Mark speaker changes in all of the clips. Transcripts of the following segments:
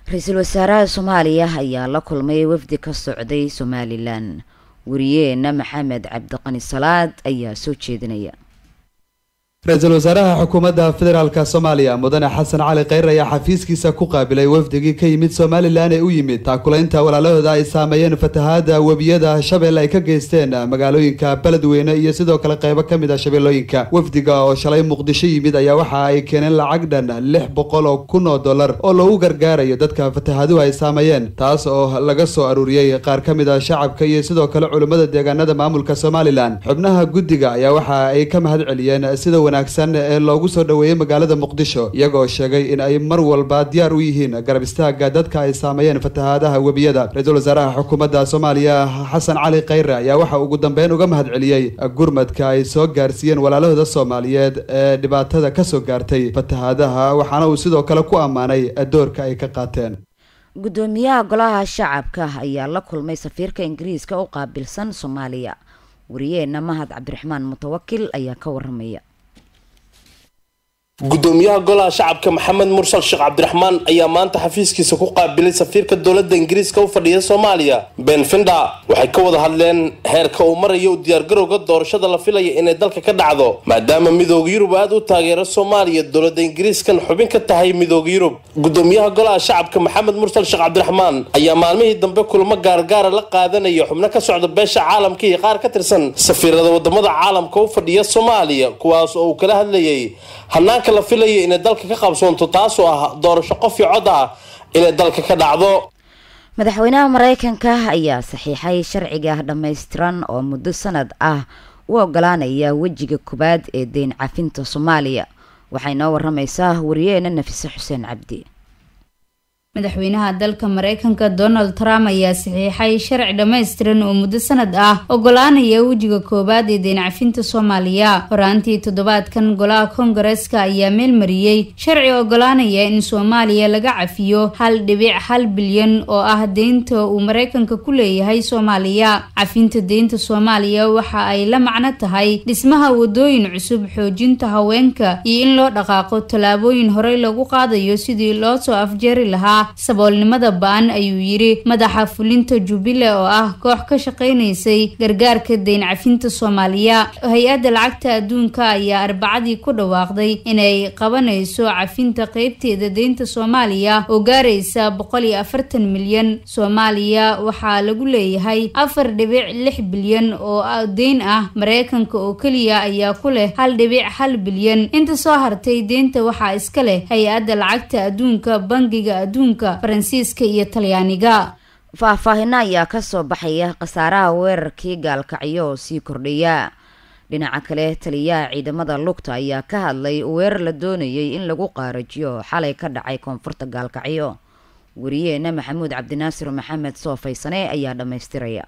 Speaker 1: ra-iisul wasaaraha soomaaliya ayaa la kulmay wafdi ka socday somalilan wariyeena maxamed cabdiqani salaad ayaa soo jeedinaya
Speaker 2: ra-iisul wasaaraha xukuumadda federaalk soomaaliya mudane xasan cali kheyr ayaa xafiiskiisa ku qaabilay wafdigii ka yimid somalilan ee u yimid taakulaynta walaalahooda ay saameeyeen fatahaada webiyada shabeelle ay ka geysteen magaalooyinka beledweyne iyo sidoo kale qeybo ka mid a shabeellooyinka wafdiga oo shalay muqdisho yimid ayaa waxa ay keeneen lacag dhan lix boqol oo kun oo dollar oo lagu gargaarayo dadka fatahaaduhu ay saameeyeen taas oo laga soo aruuriyey qaar ka mid a shacabka iyo sidoo kale culimmada deegaanada maamulka somalilan xubnaha guddiga ayaa waxa ay ka mahad celiyeen sida wanaagsan ee loogu soo dhoweeyey magaalada muqdisho iyagoo sheegay in ay mar walba diyaar u yihiin garab istaaga dadka ay saameeyeen fatahaadaha webiyada ra-iisul wasaaraha xukuumadda soomaaliya xasan cali kheyre ayaa waxa ugu dambeyn uga mahad celiyey gurmadka ay soo gaarsiiyeen walaalahooda soomaaliyeed ee dhibaatada kasoo gaartay fatahaadaha waxaana uu sidoo kale ku ammaanay doorka ay ka qaateen
Speaker 1: guddoomiyaha golaha shacabka ayaa la kulmay safiirka ingiriiska u qaabilsan soomaaliya wariyeena mahad cabdiraxmaan mutawakil ayaa ka waramaya
Speaker 3: gudoomiyaha golaha shacabka maxamed mursal sheekh cabdiraxmaan ayaa maanta xafiiskiisa ku qaabilay safiirka dowladda ingiriiska u fadhiya soomaaliya ben finda waxay ka wada hadleen heerka uu marayo u diyaargarowga doorashada la filaya inay dalka ka dhacdo maadaama midooda yurub aada u taageero soomaaliya dowladda ingiriiskan xubin ka tahay midooda yurub gudoomiyaha golaha shacabka maxamed mursal sheekh cabdiraxmaan ayaa maalmihii dambe kulamo gaargaara la qaadanaya xubno ka socda beesha caalamka iyo qaar ka tirsan safiirada wadamada caalamka u fadhiya soomaaliya kuwaas oo uu kala hadlayay hanaanka la filaya inay dalka ka qabsoonto taasoo ah doorasho qof iyo cod ah inay dalka ka dhacdo
Speaker 1: madaxweynaha mareykanka ayaa saxiixay sharciga dhammaystiran oo muddo sanad ah u ogolaanaya wejiga koowaad ee deyn cafinta soomaaliya waxay noo waramaysaa wariyeena nafise xuseen cabdi
Speaker 4: madaxweynaha dalka mareykanka donald trump ayaa saxiixay sharci dhammaystiran oo muddo sanad ah ogolaanaya wejiga koowaad ee deencafinta soomaaliya horaantii toddobaadkan golaha koongareeska ayaa meelmariyey sharci ogolaanaya in soomaaliya laga cafiyo hal dhibic hal bilyan oo ah deynta uu mareykanka ku leeyahay soomaaliya cafinta deynta soomaaliya waxa ay la macno tahay dhismaha wadooyin cusub xoojinta haweenka iyo in loo dhaqaaqo tallaabooyin horey lagu qaadayo sidii loo soo afjeeri lahaa saboolnimada ba-an ayuu yidhi madaxa fulinta jubile oo ah koox ka shaqaynaysay gargaarka deyn cafinta soomaaliya hay-adda lacagta adduunka ayaa arbacadii ku dhawaaqday inay qabanayso cafinta qeybteeda deynta soomaaliya oo gaaraysa boqol iyo afartan milyan soomaaliya waxaa lagu leeyahay afar dhibic lix bilyan oo deyn ah mareykanka oo keliya ayaa ku leh hal dhibic hal bilyan inta soo hartay deynta waxaa iska leh hay-adda lacagta adduunka bangiga adduunka faransiiska iyo talyaaniga
Speaker 1: faahfaahino ayaa kasoo baxaya khasaaraha weerarkii gaalkacyo oo sii kordhaya dhinaca kale taliyaha ciidamada lugta ayaa ka hadlay weerar la doonayay in lagu qaarajiyo oo xalay ka dhacay koonfurta gaalkacyo wariyeena maxamuud cabdinaasir maxamed soofaysane ayaa dhammaystiraya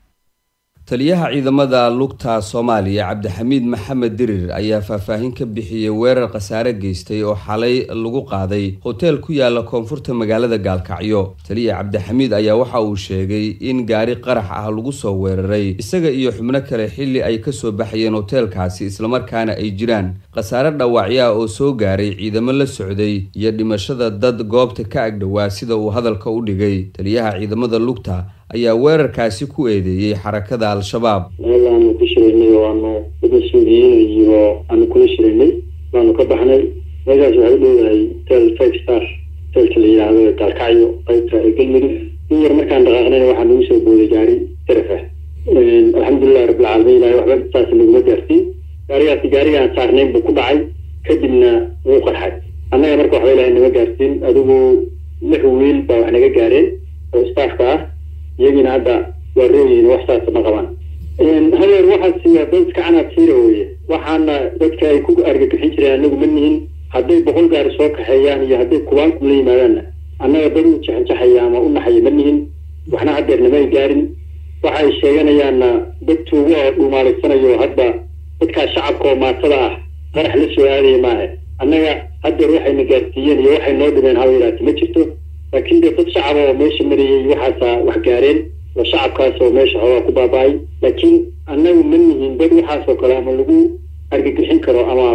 Speaker 5: taliyaha ciidamada lugta soomaaliya cabdixamiid maxamed dirir ayaa faahfaahin ka bixiyey weerar khasaare geystay oo xalay lagu qaaday hoteel ku yaala koonfurta magaalada gaalkacyo taliya cabdixamiid ayaa waxa uu sheegay in gaari qarax ah lagu soo weeraray isaga iyo xubno kale xilli ay kasoo baxayeen hoteelkaasi islamarkaana ay jiraan khasaare dhaawacyo ah oo soo gaaray ciidamo la socday iyo dhimashada dad goobta ka agdhowaa sida uu hadalka u dhigay taliyaha ciidamada lugta ayaa weerarkaasi ku eedeeyey xarakada al-shabaab
Speaker 6: meel aanu ku shiraynay oo aanu dada suudiyiin iyo aanu kula shiraynay baanu ka baxnay meeshaas waxay u dhowdahay hotel five star hotelka la yidhaahdo gaalkacyo qaybta ee galmudug in yar markaan dhaqaaqnayna waxaa nagu soo booday gaari saraf ah alxamdulilahi rabbilcaalamiin ilahay waxba saas naguma gaarsiin gaarigaasi gaarigaan saarnayn buu ku dhacay kadibna wuu qarxay annaga marka waxba ilahay nama gaarsiin adigu lix wiil baa wax naga gaareen oo staafka ah iyagiina hadda waa rooyihin wax saasa ma qabaan hadeer waxaasi waa dad iska canaad siira weye waxaana dadka ay ku argagixin jireen anagu ma nihin hadday boqol gaari soo kaxeeyaan iyo hadday kubaanku la yimaadaanna annaga dad u jaxanjaxaya ama u naxaya ma nihin waxna hadeer nama ay gaarin waxa ay sheeganayaanna dad tuugo oo dhuumaalaysanayo hadda dadkaas shacabka oo maatada ah qarax la soo aadaya maaha annaga hadeer waxayna gaarsiiyeen iyo waxay noo dhibeen haba yaraati ma jirto laakiin dee dad shacaba oo meesha marayay waxaasa wax gaareen oo shacabkaas oo meesha xoogaa ku baaba-ay laakiin annagu ma nihin dad waxaasoo kale ama lagu argagixin karo ama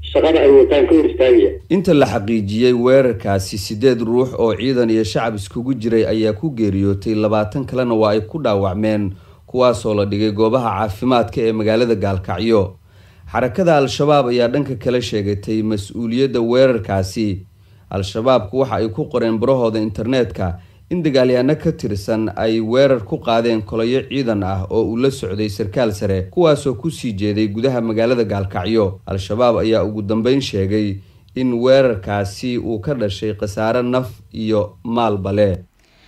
Speaker 6: shaqada ay wataan ka hor istaagaya
Speaker 5: inta la xaqiijiyey weerarkaasi siddeed ruux oo ciidan iyo shacab iskugu jiray ayaa ku geeriyootay labaatan kalena waa ay ku dhaawacmeen kuwaasoo la dhigay goobaha caafimaadka ee magaalada gaalkacyo xarakada al-shabaab ayaa dhanka kale sheegatay mas-uuliyadda weerarkaasi al-shabaabku waxa ay ku qoreen barahooda internetka in dagaalyaano ka tirsan ay weerar ku qaadeen kolayo ciidan ah oo uu la socday sarkaal sare kuwaasoo kusii jeeday gudaha magaalada gaalkacyo al-shabaab ayaa ugu dambeyn sheegay in weerarkaasi uu ka dhashay khasaare naf iyo maalbale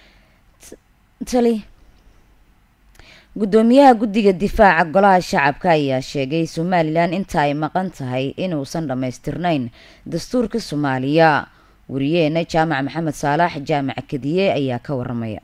Speaker 1: tali guddoomiyaha guddiga difaaca golaha shacabka ayaa sheegay somalilan inta ay maqan tahay inuusan dhammaystirnayn dastuurka soomaaliya wariyeena jaamac maxamed saalax jaamac kadiye ayaa ka waramaya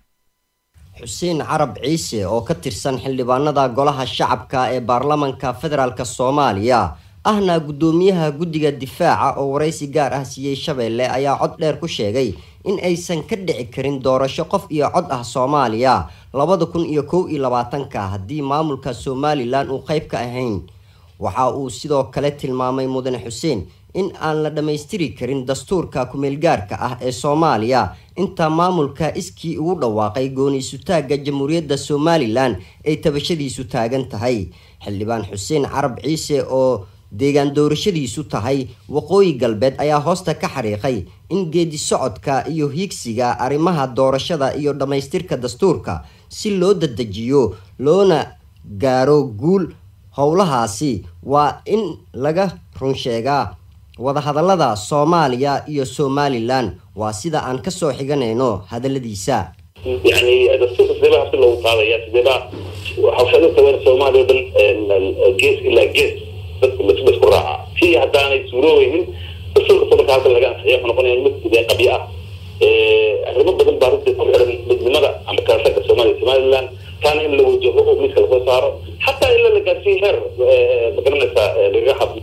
Speaker 7: xuseen carab ciise oo ka tirsan xildhibaanada golaha shacabka ee baarlamanka federaalk soomaaliya ahna guddoomiyaha guddiga difaaca oo waraysi gaar ah siiyey shabeelle ayaa cod dheer ku sheegay in aysan ka dhici karin doorasho qof iyo cod ah soomaaliya labada kun iyo kow iyo labaatanka haddii maamulka somalilan uu qeyb ka ahayn waxa uu sidoo kale tilmaamay mudane xuseen in aan la dhammaystiri karin dastuurka kumeelgaarka ah ee soomaaliya inta maamulka iskii ugu dhawaaqay gooniisutaagga jamhuuriyadda somalilan ay tabashadiisu taagan tahay xildhibaan xuseen carab ciise oo deegaan doorashadiisu tahay waqooyi galbeed ayaa hoosta ka xariiqay in geedi socodka iyo hiigsiga arrimaha doorashada iyo dhammaystirka dastuurka si loo dadejiyo loona gaaro guul howlahaasi waa in laga runsheegaa wadahadalada soomaaliya iyo somalilan waa sida aan kasoo xiganayno hadaladiisa
Speaker 8: yani dastuurka sideebaa habsi loogu qaadaya sideebaa hawshadinta weer soomaaliya o dhan gees ilaa gees dadku lasku raaca si haddaanay suuroobeynin dastuurka samarka halkan laga ansixiyo wuxuu noqonaya mid dee qabyo ah arrimo badan baa runtii ku xiran midnimada ama kalasaga soomaaliya somaliland taana in la wajaho oo miiska lasoo saaro xataa ila la gaarsiiyo heer magaranaysa lagaga hadlo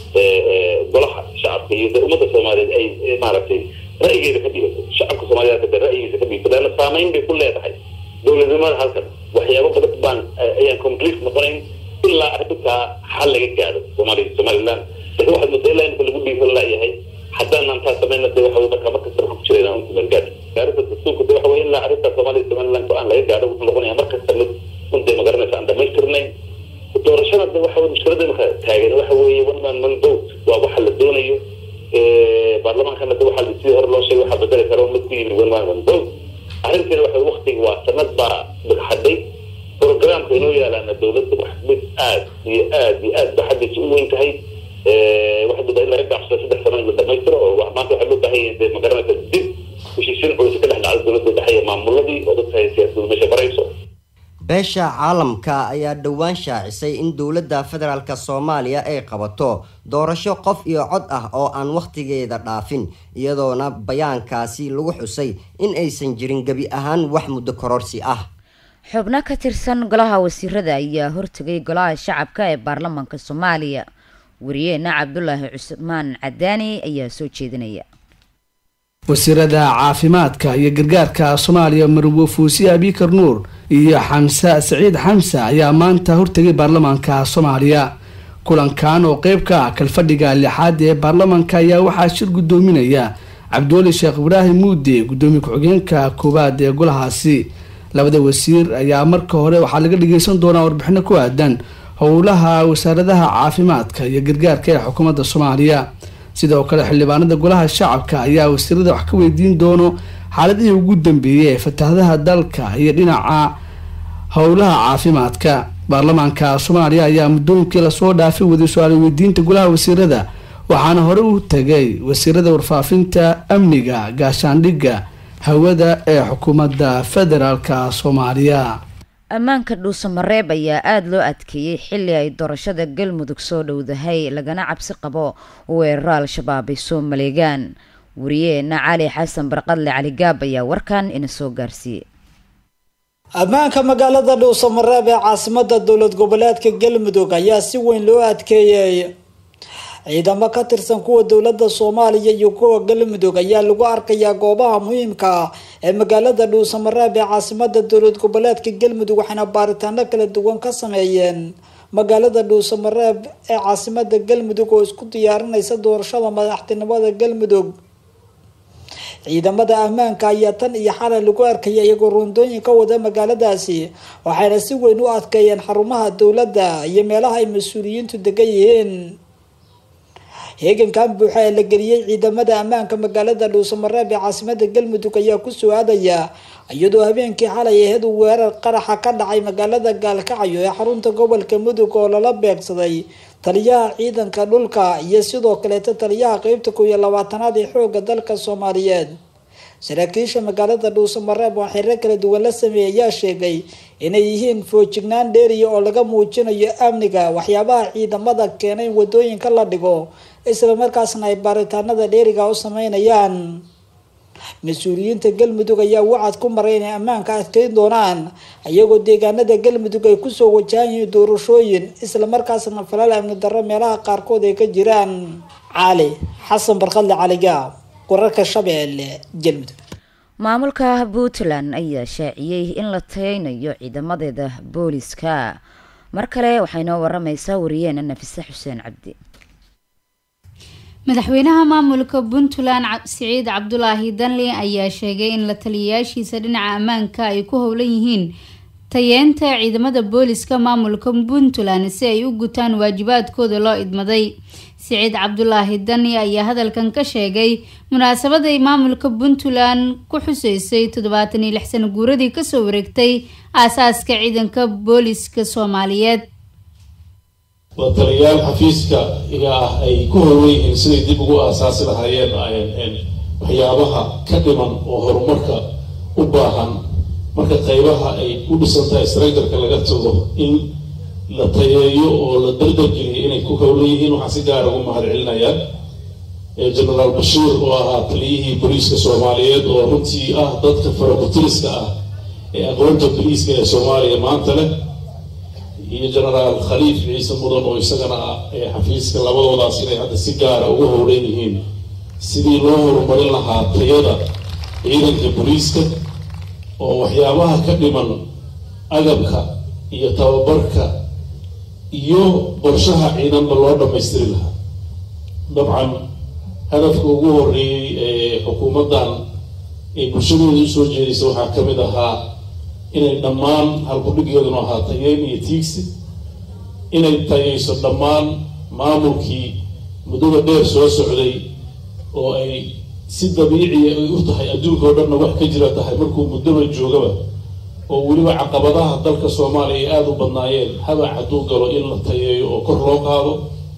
Speaker 8: golaha shacabka iyo ummadda soomaaliyeed ay maaragtay ra'yigeeda ka dhigato shacabka soomaaliyeed de ra'yigiisa ka dhigato leanna saameyn bay ku leedahay dowladnimada halkan waxyaabo badan baan ayaan complete noqonayn ilaa arrintaa xal laga gaadho soomaaliya somaliland lakin waxaad moodaa ilaa inta lagu dhiiran laayahay haddaanan taa samayna de waxa marka markasta waxaan ku jirayna unta margaad arrinta dastuurka de waxa weye ilaa arrinta soomaaliya somaliland go-aan laga gaadho wuxuu noqonaya markasta mid untay magaranaysa aan dhamaystirnayn doorashada de waxa mushkilada marka taagan waxa weeye one man one vote waa waxa la doonayo baarlamaankana de waxa sidii hore loo sheegay waxaa bedeli karo mid ku yimi one man one vote arrinteeda waxa waktiga waa sanad baa dhagxadhay programka inoo yaalaana dowladda wax mid aad iyo aad iyo aad ba xaggiisa u weyn tahay waxaa doodaa in laga gaabsado saddex sano in la dhamaystiro oo maanta waxaa loo baahan yahay de magaranaysa dib heshiisiin culisa ka dhex dhacda dowladda dhexe iyo maamuladii oo dadka hay siyaasaddu meesha barayso
Speaker 7: beesha caalamka ayaa dhowaan shaacisay in dowladda federaalk soomaaliya ay qabato doorasho qof iyo cod ah oo aan wakhtigeeda dhaafin iyadoona bayaankaasi lagu xusay in aysan jirin gebi ahaan wax muddo kororsi ah
Speaker 1: xubno ka tirsan golaha wasiirada ayaa hortegay golaha shacabka ee baarlamaanka soomaaliya wariyeena cabdulaahi cusmaan cadaani ayaa soo jeedinaya
Speaker 9: wasiirada caafimaadka iyo gargaarka soomaaliya marwo fuusi abikar nuur iyo xamse saciid xamse ayaa maanta hortegay baarlamaanka soomaaliya kulankan oo qeyb ka ah kalfadhiga lixaad ee baarlamaanka ayaa waxaa shir gudoominaya cabdiweli sheekh ibraahim muude gudoomiye ku-xigeenka koowaad ee golahaasi labada wasiir ayaa marka hore waxaa laga dhageysan doonaa warbixino ku aadan howlaha wasaaradaha caafimaadka iyo gargaarka ee xukuumadda soomaaliya sidoo kale xildhibaanada golaha shacabka ayaa wasiirada wax ka weydiin doono xaaladihii ugu dambeeyay ee fatahadaha dalka iyo dhinaca howlaha caafimaadka baarlamaanka soomaaliya ayaa muddooyinkii lasoo dhaafay waday su-aal weydiinta golaha wasiirada waxaana hore u tagay wasiirada warfaafinta amniga gaashaandhigga hawada ee xukuumadda federaalka soomaaliya
Speaker 1: ammaanka dhuusamareeb ayaa aada loo adkeeyey xilli ay doorashada galmudug soo dhowdahay lagana cabsi qabo weeraro al-shabaab ay soo maleegaan wariyeena cali xasan barqadle cali gaab ayaa warkan ina soo gaarsiiyey
Speaker 10: ammaanka magaalada dhuusamareeb ee caasimada dowlad goboleedka galmudug ayaa si weyn loo adkeeyey ciidamo ka tirsan kuwa dowlada soomaaliya iyo kuwa galmudug ayaa lagu arkayaa goobaha muhiimka ah ee magaalada dhuusamareeb ee caasimada dowlad goboleedka galmudug waxayna baaritaano kala duwan ka sameeyeen magaalada dhuusamareeb ee caasimada galmudug oo isku diyaarinaysa doorashada madaxtinimada galmudug ciidamada ammaanka ayaa tan iyo xalay lagu arkaya iyagoo roondooyin ka wada magaaladaasi waxayna si weyn u adkeeyeen xarumaha dowladda iyo meelaha ay mas-uuliyiintu degan yihiin heegankan buuxa ee la geliyey ciidamada ammaanka magaalada dhuusamareeb ee caasimada galmudug ayaa kusoo aadaya iyadoo habeenkii xalay aheed uu weerar qaraxa ka dhacay magaalada gaalkacyo ee xarunta gobolka mudug oo lala beegsaday taliyaha ciidanka dhulka iyo sidoo kaleeta taliyaha qeybta kow iyo labaatanaad ee xooga dalka soomaaliyeed saraakiisha magaalada dhuusamareeb oo xiriiro kala duwan la sameeyay ayaa sheegay inay yihiin foojignaan dheeriya oo laga muujinayo amniga waxyaabaha ciidamada keenay in wadooyinka la dhigo islamarkaasna ay baaritaanada dheeriga u sameynayaan mas-uuliyiinta galmudug ayaa wacad ku maray inay ammaanka adkeyn doonaan iyagoo deegaanada galmudug ay kusoo wajahan yihiin doorashooyin islamarkaasna falal amni darro meelaha qaarkood ay ka jiraan cali xasan barkadle caliga wararka shabeelle galmudug
Speaker 1: maamulka puntland ayaa shaaciyey in la tayeynayo ciidamadeeda booliska mar kale waxay noo waramaysaa wariyeena nafise xuseen cabdi
Speaker 4: madaxweynaha maamulka puntland siciid cabdulaahi danli ayaa sheegay in la taliyayaashiisa dhinaca ammaanka ay ku howlan yihiin tayeenta ciidamada booliska maamulka puntland si ay u gutaan waajibaadkooda loo idmaday siciid cabdulaahi dani ayaa hadalkan ka sheegay munaasabad ay maamulka puntland ku xuseysay toddobaatan iyo lix sano guuradii kasoo wareegtay aasaaska ciidanka booliska soomaaliyeed
Speaker 11: waa taliyayaal xafiiska iga ah ay ku howlan yihiin siday dib ugu aasaasi lahaayeen waxyaabaha ka dhiman oo horumarka u baahan marka qaybaha ay u dhisan tahay straydarka laga tago in la tayeeyo oo la dardargeliyo inay ku howlan yihiin waxaan si gaara ugu mahad celinayaa genaraal bashiir oo ahaa taliyihii boliiska soomaaliyeed oo runtii ah dadka farabutiriska ah ee aqoonta boliiska ee soomaaliya maanta leh iyo genaraal khaliif ciise mudan oo isagana ah ee xafiiska labadoodaas inay hadda si gaara ugu howlan yihiin sidii loo horumarin lahaa tayada ciidanka boliiska oo waxyaabaha ka dhiman agabka iyo tababarka iyo qorshaha ciidanba loo dhammaystiri lahaa dabcan hadafka ugu horeeyey ee xukuumaddan ee bulshadeeda usoo jeedaysa waxaa ka mid ahaa inay dhammaan halkudhigeeduna ahaa tayeyn iyo tiigsi inay tayeyso dhammaan maamulkii muddada dheer soo socday oo ay si dabiiciya ay u tahay adduunka oo dhanna wax ka jira tahay markuu muddaba joogaba oo weliba caqabadaha dalka soomaaliya ay aada u badnaayeen habac hadduu galo in la tayeeyo oo kor loo qaado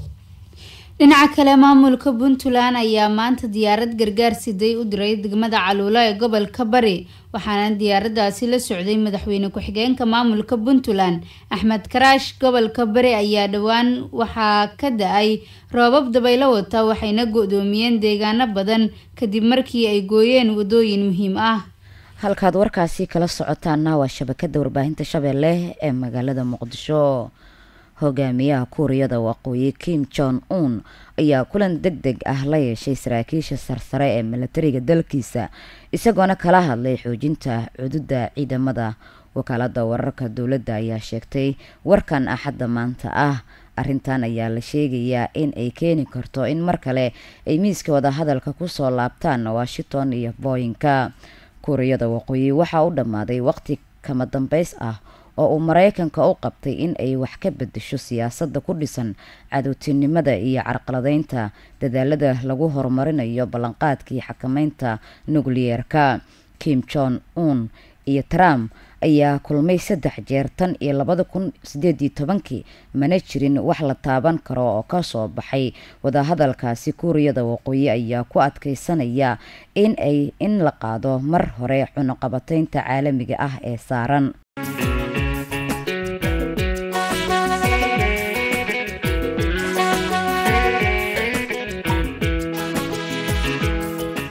Speaker 4: dhinaca kale maamulka puntland ayaa maanta diyaarad gargaar siday u diray degmada caluula ee gobolka bari waxaana diyaaradaasi la socday madaxweyne ku-xigeenka maamulka puntland axmed karaash gobolka bari ayaa dhowaan waxaa ka da-ay roobab dabaylo wata waxayna go-doomiyeen deegaano badan kadib markii ay gooyeen wadooyin muhiim ah
Speaker 1: halkaad warkaasi kala socotaana waa shabakada warbaahinta shabeelle ee magaalada muqdisho hogaamiyaha kuuriyada waqooyi kim jon un ayaa kulan deg deg ah la yeeshay saraakiisha sarsare ee milatariga dalkiisa isagoona kala hadlay xoojinta cududa ciidamada wakaalada wararka dowladda ayaa sheegtay warkan axadda maanta ah arrintan ayaa la sheegayaa in ay keeni karto in mar kale ay miiska wadahadalka kusoo laabtaan washington iyo booyinka kuuriyada waqooyi waxaa u dhammaaday waqti kama dambeys ah oo uu maraykanka u qabtay in ay wax ka bedesho siyaasadda ku dhisan cadowtinimada iyo carqaladeynta dadaalada lagu horumarinayo ballanqaadkii xakameynta nukliyeerka kim jon un iyo trump ayaa kulmay saddex jeer tan iyo labada kun sideed iyo tobankii mana jirin wax la taaban karo oo kasoo baxay wadahadalkaasi kuuriyada waqooyi ayaa ku adkeysanaya in ay in la qaado mar hore cunuqabateynta caalamiga ah ee saaran